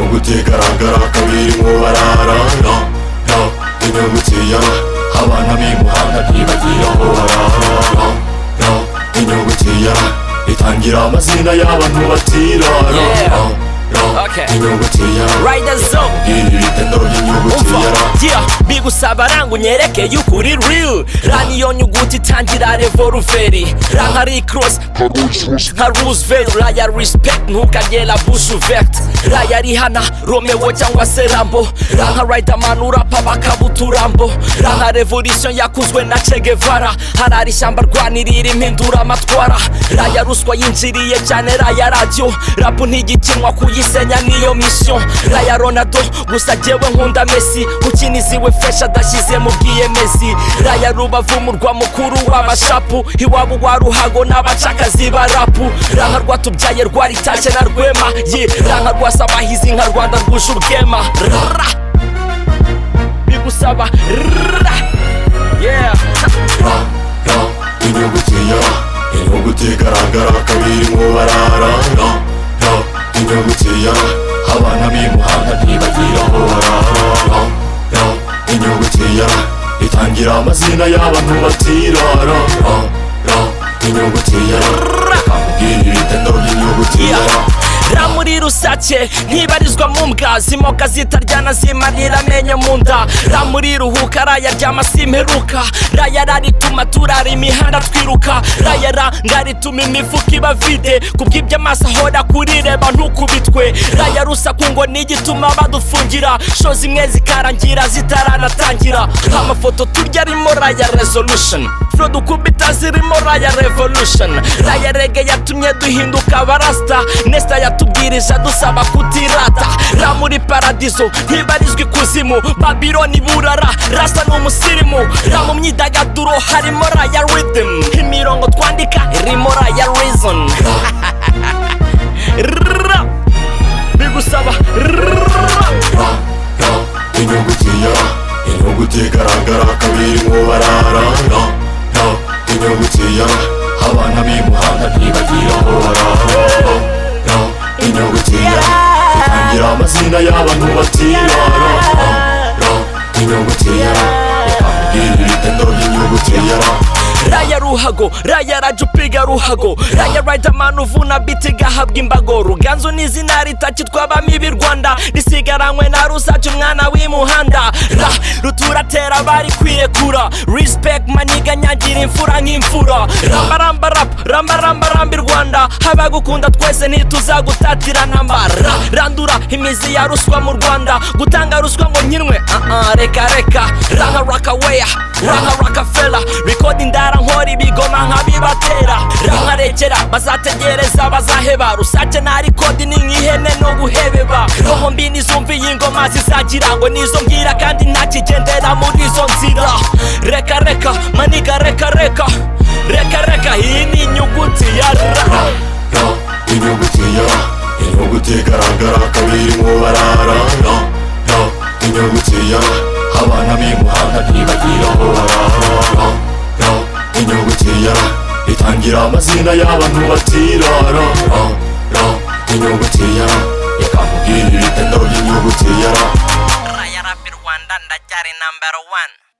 bigaragara ko birimo bararanga ya inyugutiya abana b'imuhanda ntibagira aho barara ya inyugutiya itangira amazina y'abantu batirara ya Okay. inyugutiya Riders zone iri bitendo umva ry'inyugutiya yeah bigusaba ranga unyerekeye ukuri real run iyo nyuguti itangira revolveri ranka ari cross nka Roosevelt raya respect ntukagera bush vect raya rihana Romeo cyangwa se Rambo ranka Riderman urapa bakabuta urambo ranka revolution yakuzwe na Che Guevara harari ishyamba rwanirira impindura amatwara raya ruswa yinjiriye cyane raya radio rap ntigikinwa kuyisenya niyo mission raya Ronaldo gusa jyewe nkunda Messi ukiniziwe fresh adashyize mu bwiyemezi raya rubavu murwa mukuru w'abashapu iwabo wa ruhago n'abacakazi ba rapu ranka rwatubyaye rwaritashe na rwema ye ranka rwasabahizi nka rwanda rwuje ubwema Rrrra. bigusaba rrrra. yeah ra ra inyuguti ya inyuguti igaragara ko birimo barara ra ra inyuguti ya abana b'imuhanda ntibagira aho barara ra ra inyuguti ya itangira amazina y'abantu batirara ra ra inyuguti ya kamubwira ibitendo by'inyuguti ya ra ra muri rusake ntibarizwa mu mbwa zimoka zitaryana zimarira amenyo mu nda ra muri ruhuka raya ryama simperuka raya ra rituma turara imihanda twiruka raya ra nga rituma imifuka iba vide kubw'ibyo amaso ahora kurireba ntukubitwe raya rusaku ngo ni igituma badufungira sho zimwe zikarangira zitaranatangira amafoto turya arimo raya resolution fro dukubita zirimo raya revolution raya rege yatumye duhinduka abarasta nesta yatubwirije dusaba kutirata ra muri paradizo ntibarizwa ikuzimu babiloni burara rasa ni umusirimu ra mu myidagaduro harimo raya rhythm imirongo twandika irimo raya reason Ra. bigusaba ra. ra ra inyuguti ya inyuguti igaragara ko birimo barara ra ra inyuguti ya abana b'imuhanda ntibagira aho barara ra ra inyuguti ya itangira amazina y'abantu batirara ra ra inyuguti ya ikambwira ibitendo by'inyuguti ya ra raya ruhago raya raja upiga ruhago raya riderman uvuna biti gahabwa imbago ruganzu ni izina ritakitwabamo ibi rwanda risigaranywe na rusaca umwana w'imuhanda ra ruturatera bari kwiyekura respect maniga nyagira imfura nk'imfura rambaramba rap rambaramba rambi rwanda abagukunda twese ntituzagutatirana mba ra randura imizi ya ruswa mu rwanda gutanga ruswa ngo nkinwe ah ah reka reka ranga rakaweya ranga rakafela record indara nkora ibigoma nkabibatera ranga rekera bazategereza bazaheba rusake nari kodi ni nk'ihene no guhebeba roho mbi nizumviye ingoma zizagira ngo nizo mbwira kandi ntakigendera muri izo nzira reka reka maniga reka reka reka reka iyi ni inyuguti ya ra ra ra inyuguti ya inyuguti igaragara ko birimo barara ra ra inyuguti ya abana b'imuhanda ntibagira aho barara ra ra inyuguti ya itangira amazina y'abantu batirara ra ra inyuguti ya ikambwira ibitendo by'inyuguti ya ra Raya Rapi Rwanda ndacyari number one